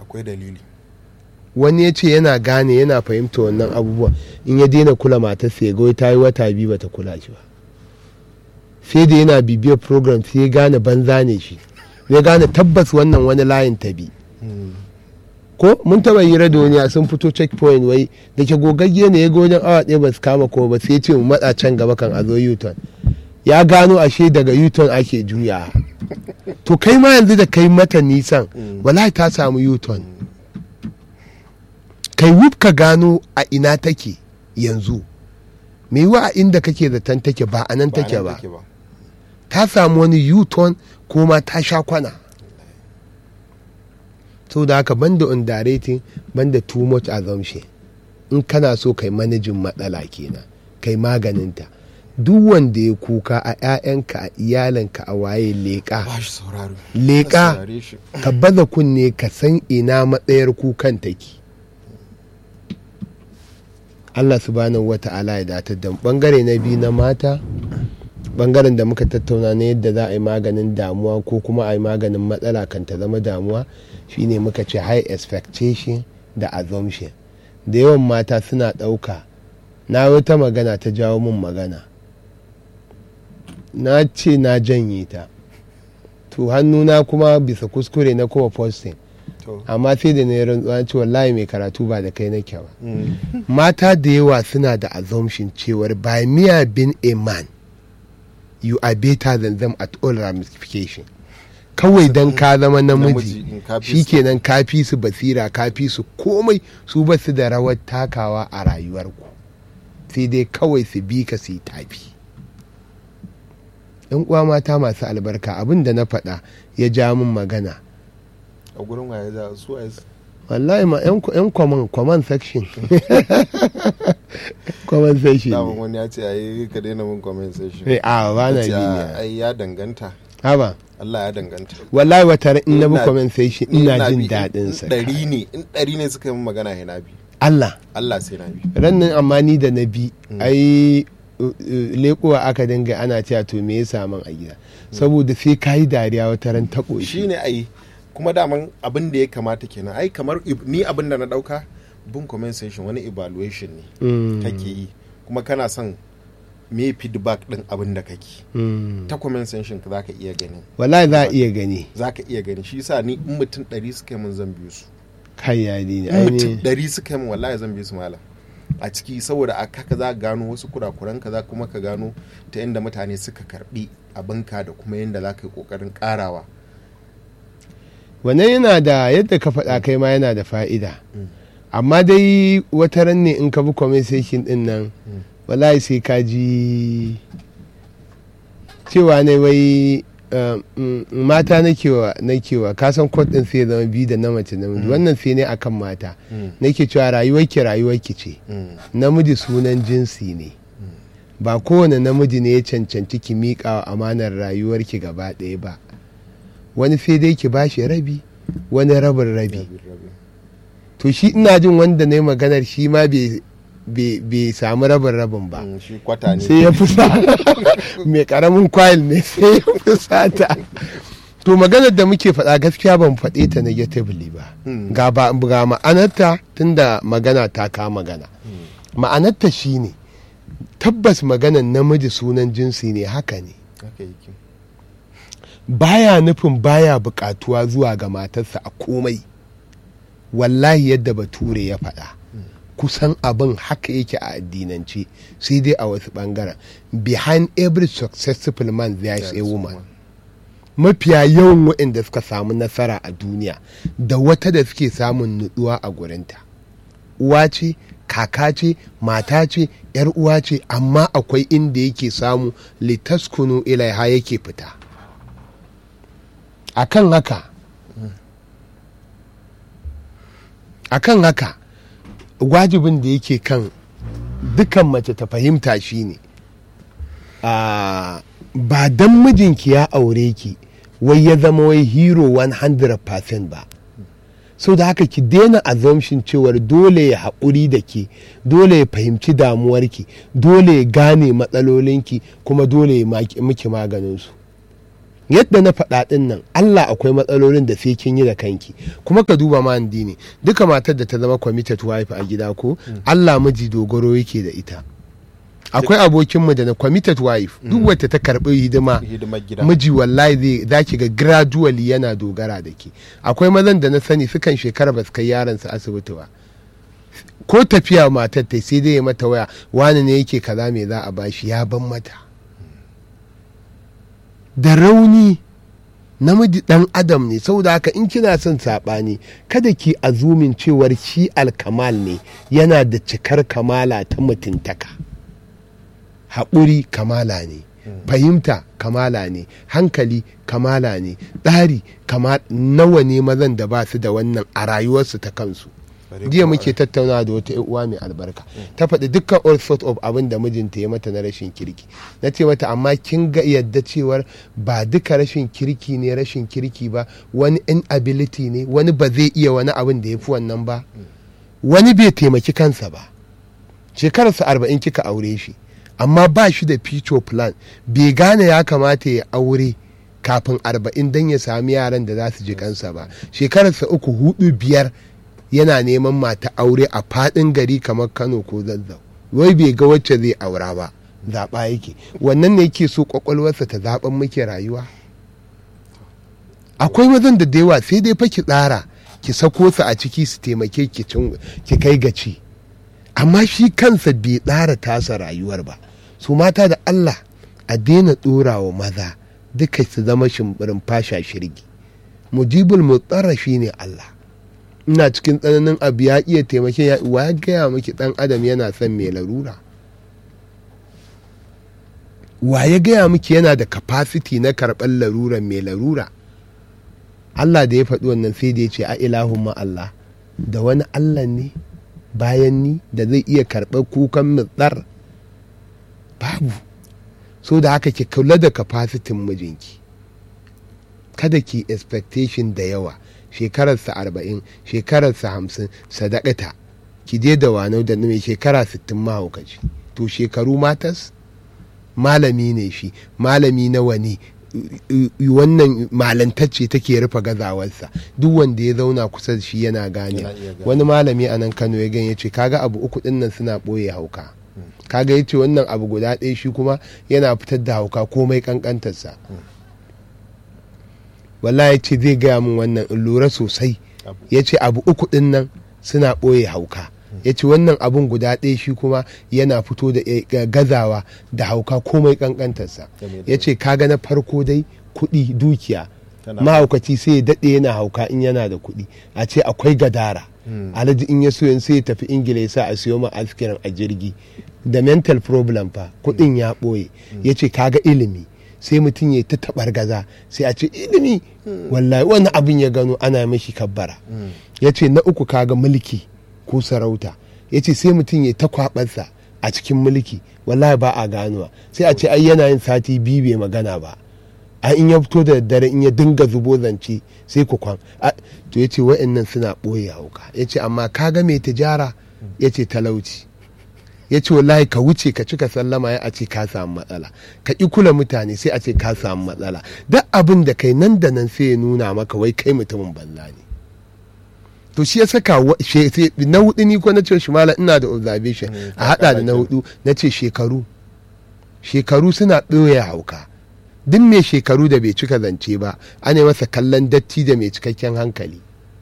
akwai dalili wani ya ce yana gane yana fahimta wannan abubuwan in ya daina kula matarsa ya goyi ta yi wata biyu bata kula shi ba sai da yana bibiyar program sai ya gane banza ne shi ya gane tabbas wannan wani layin ta bi ko mun taba yi duniya sun fito checkpoint wai da ke gogagge ne ya ga wajen awa ɗaya ba su kama ko ba sai ya ce mu matsa can gaba kan a zo yuton ya gano ashe daga yuton ake juya to kai ma yanzu da kai mata nisan wallahi ta samu yuton kai wuf ka gano a ina take yanzu me yiwa a inda kake zaton take ba a nan take ba ta samu wani yuton ko ma ta sha kwana so da haka banda underrating banda too much assumption in kana so kai manajin matsala kenan kai maganinta duk wanda ya kuka a 'ya'yanka a iyalanka a waye leƙa ba shi sauraro leƙa saurare shi ka baza kunne ka san ina matsayar kukan take Allah subhanahu wa ta'ala ya datar da mu. bangare na biyu na mata bangaren da muka tattauna na yadda za a yi maganin damuwa ko kuma a yi maganin matsala kan ta zama damuwa shine muka ce high expectation da assumption da yawan mata suna ɗauka na wata magana ta jawo min magana na ce na janye ta to hannuna kuma bisa kuskure na kuma posting to amma sai da na yi rantsuwa ce wallahi mai karatu ba da kai nake ba mm. mata da yawa suna da assumption cewar by mere being a man you are better than them at all ramification kawai don ka zama namiji in ka fi su- shikenan ka fi su basira ka fi su komai su ba su da rawar takawa a rayuwarku sai dai kawai su bi ka su yi tafi yan uwa mata masu albarka abin da na faɗa ya ja min magana a gurin waye za su waye su- wallahi ma yan yan kwaman kwaman section kwaman section daman ne wani ya ce ayi ka daina min comment section Eh, a ba na Ya ce, bi "Ah, ne ai ya danganta haba Allah ya danganta wallahi wata ran in na bi Ina- comment section Ni ina na jin bi, daɗin in sa ɗari ne in ɗari ne suka yi min magana ya na bi Allah Allah sai na bi rannan amma ni da na bi ai uh, uh, lekowa aka dinga ana cewa to me ya saman a gida saboda sai ka yi dariya wata ran ta shi ƙoshi ne ai kuma daman abin da ya kamata kenan ai kamar ib- ni abin da na dauka bin comment section wani evaluation ne Mm, kake yi kuma kana son me feedback din abin da kake mm. ta comment section ka zaka iya gani wallahi za a iya gani zaka iya gani shi yasa ni in mutum ɗari suka yi min zan biyu su kai ya ne in mutum ainihin ɗari suka yi min wallahi zan biyu su malam a ciki saboda a haka za ka gano wasu kurakuran ka za kuma ka gano ta inda mutane suka karbi abinka da kuma yadda za ka yi kokarin karawa wannan yana da yadda ka faɗa kai ma yana da fa'ida amma dai wata ran ne in ka bi comment section din nan Mm. wallahi sai ka ji cewa ne wai uh, mm, mata nakewa nakewa ka san kod din sai ya zama biyu da na mace namiji Mm. wannan sai ne akan mata Mm. nake cewa rayuwarki rayuwarki ce Mm. namiji sunan jinsi ne ba kowane namiji ne ya cancanci ki miƙa wa amanar rayuwarki gaba ɗaya ba wani sai dai ki bashi rabi wani rabin rabi Rabi, rabi. to shi ina jin wanda na yi maganar shi ma bai- bai bai samu rabin rabin ba Mm, shi kwata ne sai ya fusa mai karamin kwayil ne sai ya fusata to maganar da muke faɗa gaskiya ban faɗe ta negatively ba Mm. ga ba ga ma'anarta tunda magana ta ka magana ma'anarta shine tabbas maganar namiji sunan jinsi ne haka ne haka yake baya nufin baya buƙatuwa zuwa ga matarsa a komai wallahi yadda bature ya faɗa kusan abin haka yake a addinance sai dai a wasu ɓangaren behind every successful man there is a woman mafiya yawan waɗanda suka samu nasara a duniya da wata da suke samun nutsuwa a gurinta uwa ce kaka ce mata ce yar uwa ce amma akwai inda yake samu litaskunu ilaiha yake fita akan haka akan haka wajibin da yake kan dukan mace ta fahimta shine a ba dan mijinki ya aure ki wai ya zama wai hero 100% ba so da haka ki daina assumption cewar dole ya haƙuri da ke dole ya fahimci damuwarki dole ya gane matsalolinki kuma dole ya maki- miki maganinsu yadda na faɗa ɗin nan Allah akwai matsalolin da sai kin yi da kanki kuma ka duba ma ne duka matar da ta zama committed wife a gida ko Allah miji dogaro yake da ita akwai abokinmu da na committed wife duk wacce ta karɓi hidima hidimar gida miji wallahi zai za ki ga gradually yana dogara da ke akwai mazan da na sani sukan shekara ba su kai yaransu asibiti ba ko tafiya matar ta sai dai ya mata waya wani ne yake kaza me za a bashi ya ban mata da rauni namiji dan adam ne saboda haka in kina son saɓani kada ki azumin cewar shi alkamal ne yana da cikar kamala ta mutuntaka haƙuri kamala ne fahimta kamala ne hankali kamala ne tsari kama nawa ne mazan da ba su da wannan a rayuwarsu ta kansu jiya muke tattauna da wata uwa mai albarka ta faɗi dukkan all sort of abin da mijinta ya mata na rashin kirki na ce mata amma kin ga yadda cewar ba duka rashin kirki ne rashin kirki ba wani inability ne wani ba zai iya wani abin da ya fi wannan ba wani bai taimaki kansa ba shekararsa arba'in kika aure shi amma ba shi da future plan bai gane ya kamata ya aure kafin arba'in don ya sami yaran da za su ji kansa ba shekararsa uku hudu biyar yana neman mata aure a fadin gari kamar kano ko zazzau wai bai ga wacce zai aura ba zaɓa yake wannan ne yake so kwakwalwarsa ta zaɓen muke rayuwa akwai mazan da da yawa sai dai fa ki tsara ki sako su a ciki su taimake ki kai gaci amma shi kansa bai tsara tasa rayuwar ba su mata da Allah a daina ɗora wa maza duka su zama shimbirin fasha shirgi mujibul mutsara shi ne Allah ina cikin tsananin abu ya iya taimake ya wa ya gaya miki dan adam yana son mai larura wa ya gaya miki yana da capacity na karɓar laruran mai larura Allah da ya faɗi wannan sai da ya ce a ilahun Allah da wani Allah ne bayan ni da zai iya karɓar kukan mutsar babu so da haka ki kula da kafasitin mijinki kada ki expectation da yawa shekararsa arba'in shekararsa hamsin sadakata ki je da wanau da mai shekara sittin mahaukaci to shekaru matas malami ne shi malami nawa ne wannan malantacce take rufe gazawarsa duk wanda ya zauna kusa da shi yana gane wani malami a nan kano ya ganye ce kaga abu uku din nan suna ɓoye hauka kaga ya ce wannan abu guda ɗaya shi kuma yana fitar da hauka komai kankantarsa wallahi ya ce zai gaya min wannan in lura sosai ya ce abu uku din nan suna ɓoye hauka ya ce wannan abun guda ɗaya shi kuma yana fito da gazawa da hauka komai kankantarsa ya ce kaga na farko dai kuɗi dukiya mahaukaci sai ya daɗe yana hauka in yana da kuɗi a ce akwai gadara alhaji in ya so sai ya tafi ingila ya sa a siyo ma askirin a jirgi da mental problem fa kuɗin ya ɓoye ya ce kaga ilimi sai mutum ya ta taɓar gaza sai a ce ilimi wallahi wani abin ya gano ana mashi kabbara ya ce na uku kaga mulki ko sarauta ya ce sai mutum ya ta kwabarsa a cikin mulki wallahi ba a ganuwa sai a ce ai yana yin sati biyu bai magana ba a in ya fito da daddare in ya dinga zubo zance sai ku kwan to ya ce wa'annan suna ɓoye hauka ya ce amma kaga mai tijara ya ce talauci ya ce wallahi ka wuce ka cika sallama ya a ce ka samu matsala ka ƙi kula mutane sai a ce ka samu matsala duk abin da kai nan da nan sai ya nuna maka wai kai mutumin banza ne to shi ya saka na hudu ni ko na ce shi mala ina da observation a hada da na hudu na ce shekaru shekaru suna ɓoye hauka duk mai shekaru da bai cika zance ba ana masa kallon datti da mai cikakken hankali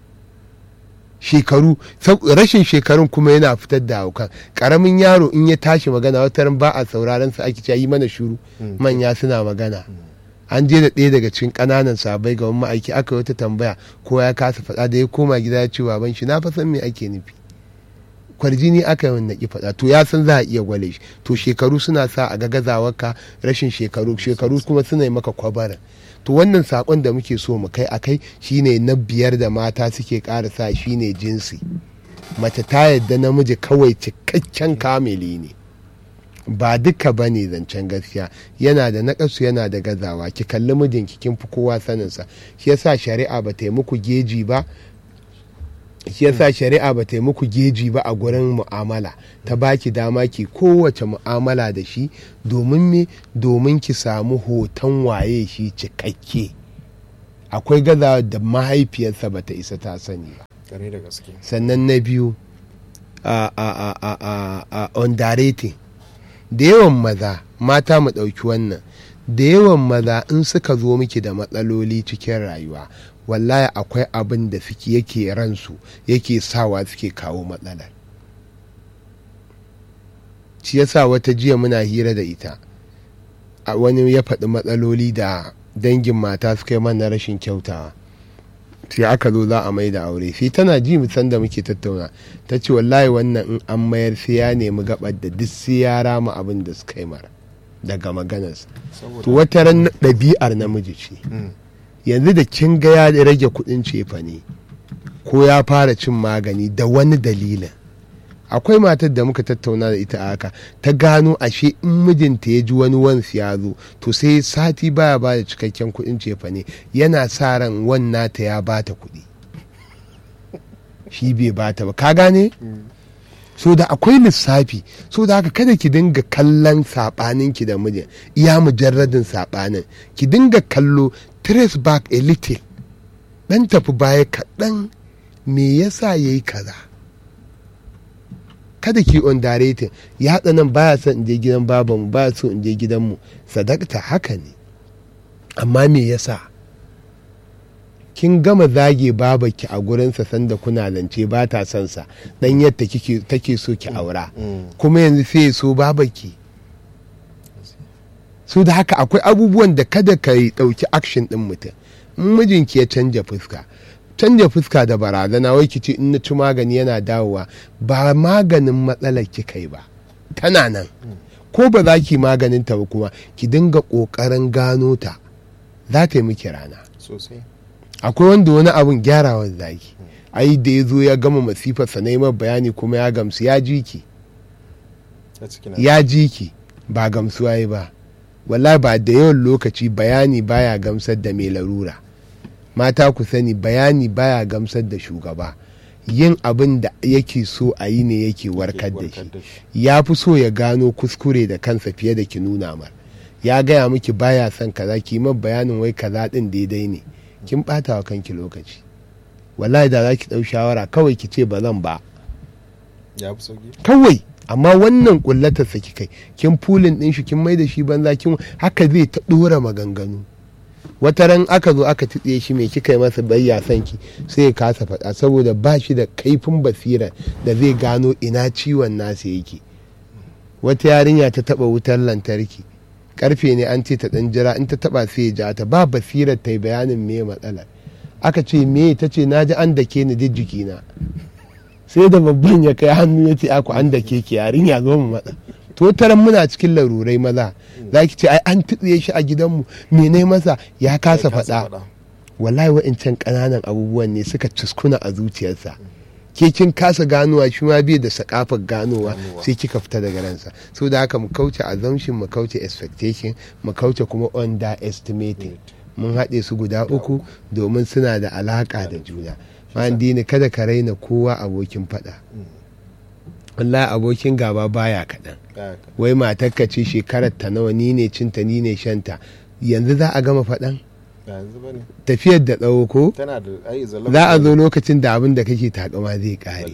shekaru rashin shekarun kuma yana fitar da haukan karamin yaro in ya tashi magana wata ba a sauraron sa ake yi mana shuru manya suna magana an je da ɗaya daga cikin ƙananan sabai ga wani ma'aiki aka wata tambaya ko ya kasa faɗa da ya koma gida ya ce baban shi na fa san me ake nufi kwarjini aka yi naki faɗa to ya san za a iya gwale shi to shekaru suna sa a ga gazawarka rashin shekaru shekaru kuma suna yi maka kwabarin to wannan sakon da muke so mu kai akai shine na biyar da mata suke ƙara sa shine jinsi mace ta yadda namiji kawai cikakken kamili ne ba duka ba ne zancen gaskiya yana da naƙasu yana da gazawa ki kalli mijinki kin fi kowa saninsa shi yasa shari'a ba ta yi muku geji ba shi yasa shari'a ba ta yi muku geji ba a gurin mu'amala ta baki dama ki kowace mu'amala da shi domin me domin ki samu hoton waye shi cikakke akwai gazawa da mahaifiyarsa ba ta isa ta sani ba kare da gaske sannan na biyu a a a a a a underrating da yawan maza mata mu ɗauki wannan da yawan maza in suka zo miki da matsaloli cikin rayuwa wallahi akwai abin da suke yake ransu yake sawa suke kawo matsalar shi yasa wata jiya muna hira da ita a wani ya faɗi matsaloli da dangin mata suka yi mana rashin kyautawa sai aka zo za a mai da aure sai tana ji musan da muke tattauna ta ce wallahi wannan in an mayar sai ya nemi gabar da duk sai ya rama abin da suka yi mara daga maganarsa to wata ran ɗabi'ar namiji ce yanzu da kin ga ya rage kuɗin cefa ne ko ya fara cin magani da wani dalilin akwai matar da muka tattauna da ita a haka ta gano ashe in mijinta ya ji wani wansu ya zo to sai sati baya ba da cikakken kuɗin cefa ne yana sa ran wannan ta ya bata kuɗi shi bai bata ba ka gane so da akwai lissafi so da haka kada ki dinga kallon saɓanin ki da mijin iya mujarradin saɓanin ki dinga kallo trace back a little dan tafi baya kaɗan me yasa yayi kaza kada ki underrating ya haɗa nan baya son in je gidan babanmu baya so in je gidanmu sadakta haka ne amma me yasa kin gama zage babaki a gurinsa sanda kuna zance ba ta son sa dan yadda take so ki aura kuma yanzu sai ya so babaki so da haka akwai abubuwan da kada ka yi ɗauki action ɗin mutum in mijinki ya canja fuska canja fuska da barazana wai ki ce in na ci magani yana dawowa ba maganin matsalar ki kai ba tana nan ko ba za ki maganin ta ba kuma ki dinga ƙoƙarin gano ta za ta yi miki rana sosai akwai wanda wani abun gyarawa zaki ai da ya zo ya gama masifar sa na bayani kuma ya gamsu ya ji ki ya ji ki ba gamsuwa yi ba wallahi ba da yawan lokaci bayani baya gamsar da mai larura mata ku sani bayani baya gamsar da shugaba yin abin da yake so a yi ne yake warkar da shi ya fi so ya gano kuskure da kansa fiye da ki nuna mar ya gaya miki baya son kaza ki ma bayanin wai kaza din daidai ne kin bata wa kanki lokaci wallahi da za ki ɗau shawara kawai ki ce ba zan ba kawai amma wannan kullatar sa kai kin fulin din shi kin mai da shi banza kin haka zai ta dora maganganu wata ran aka zo aka titse shi mai kika yi masa bayya son ki sai ya kasa faɗa saboda ba shi da kaifin basira da zai gano ina ciwon nasa yake wata yarinya ta taba wutar lantarki karfe ne an ce ta dan jira in ta taba sai ya ja ta ba basirar ta yi bayanin me matsalar aka ce me ta ce na ji an dake ni duk jikina sai da babban ya kai hannu ya ce aku an dake ki yarinya zo mu matsa to taran muna cikin larurai maza za ki ce ai an tutsiye shi a gidanmu mene masa ya kasa faɗa wallahi wa'incan ƙananan abubuwan ne suka cuskuna a zuciyarsa ke kin kasa ganowa shi ma bai da sakafar ganowa sai kika fita daga ransa so da haka mu kauce assumption mu kauce expectation mu kauce kuma underestimating mun haɗe su guda uku domin suna da alaƙa da juna dini kada ka raina kowa abokin faɗa wallahi abokin gaba baya kaɗan wai matarka ce shekarar ta nawa ni ne cinta ni ne shanta yanzu za a gama faɗan tafiyar da tsawo ko za a zo lokacin da abin da kake takama zai kare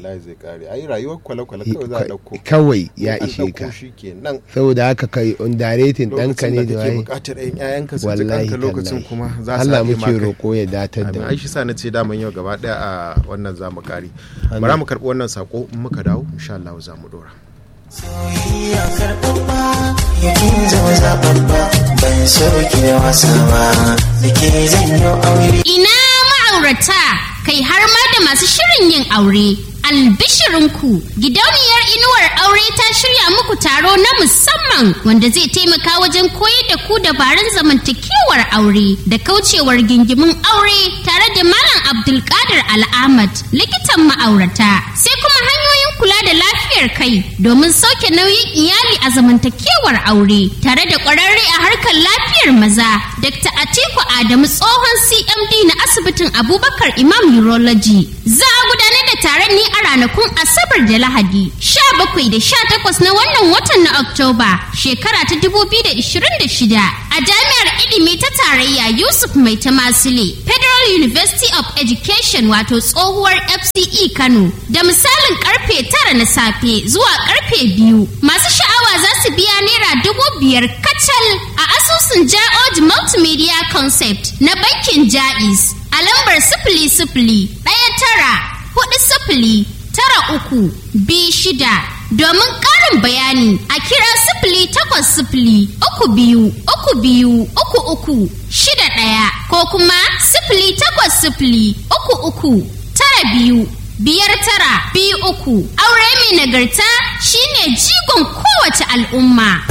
kawai ya ishe ka saboda haka kai underrating ɗanka ne da waye wallahi lokacin kuma za su Allah muke roƙo ya datar da ai shi sa na ce daman yau gaba daya a wannan zamu kare bara mu karɓi wannan sako in muka dawo insha Allah za mu dora soyayya karɓaɓɓa yakin zama zaɓaɓɓa ban so ki da wasa ba da ke zanyo aure. Ina ma'aurata kai har ma da masu shirin yin aure. Albishirinku gidauniyar inuwar aure ta shirya muku taro na musamman wanda zai taimaka wajen koyar da ku dabarun zamantakewar aure da kaucewar gingimin aure tare da Malam Abdulkadir Al'amad likitan ma'aurata sai kuma hanyoyin kula da lafiyar kai domin sauke nauyin iyali a zamantakewar aure tare da kwararre a harkar lafiyar maza Dr. Atiku Adamu tsohon CMD na asibitin Abubakar Imam Urology za a gudanar da da taron ne a ranakun Asabar da Lahadi, 17 da 18 na wannan watan na Oktoba, shekara ta 2026 a Jami'ar Ilimi ta Tarayya Yusuf Mai Tamasile, Federal University of Education wato tsohuwar FCE Kano, da misalin karfe tara na safe zuwa karfe biyu. Masu sha'awa za su biya naira dubu biyar kacal a asusun Ja'oj Multimedia Concept na bankin Ja'is a lambar sifili sifili ɗaya tara hudu sifili tara uku bi shida domin ƙarin bayani a kira sifili takwas sifili uku biyu uku biyu uku uku shida ɗaya ko kuma sifili takwas sifili uku uku tara biyu biyar tara biyu uku aure mai nagarta shine jigon kowace al'umma.